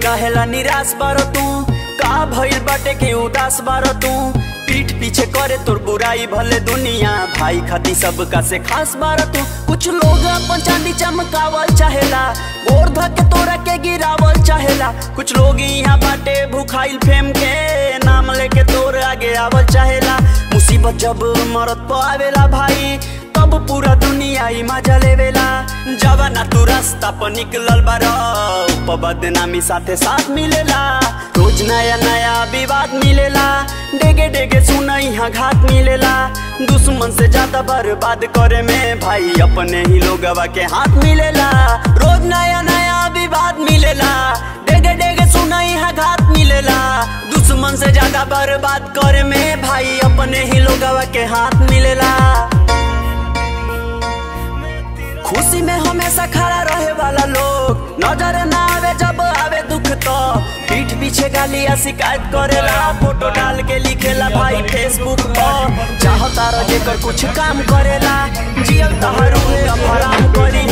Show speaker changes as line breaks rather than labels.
कहेला निराश बारो तू का भइल बाटे के उदास बारो तू पीठ पीछे करे तोर बुराई भले दुनिया भाई खाती सबका से खास बारो तू कुछ लोग अपन चांदी चमकावल चाहेला गोर धके तोरा के गिरावल चाहेला कुछ लोग यहाँ बाटे भूखाइल फेम के नाम लेके तोर आगे आवल चाहेला मुसीबत जब मरत पर आवेला भाई तब पूरा दुनिया ही मजा लेवेला जब ना तू रास्ता पर निकलल बारा ऊपर बदनामी साथे साथ मिलेला रोज नया नया विवाद मिलेला डेगे डेगे सुन यहाँ घात मिलेला दुश्मन से ज्यादा बर्बाद करे में भाई अपने ही लोगवा के हाथ मिलेला रोज नया नया विवाद मिलेला डेगे डेगे सुन यहाँ घात मिलेला दुश्मन से ज्यादा बर्बाद करे में भाई अपने ही लोगवा के हाथ मिलेला खुशी में हमेशा खड़ा रहे वाला लोग नजर ना आवे जब आवे दुख तो पीठ पीछे गाली या शिकायत करेला फोटो डाल के लिखेला भाई फेसबुक पर चाहता रह जेकर कुछ काम करेला जियल तहरू अब हराम करी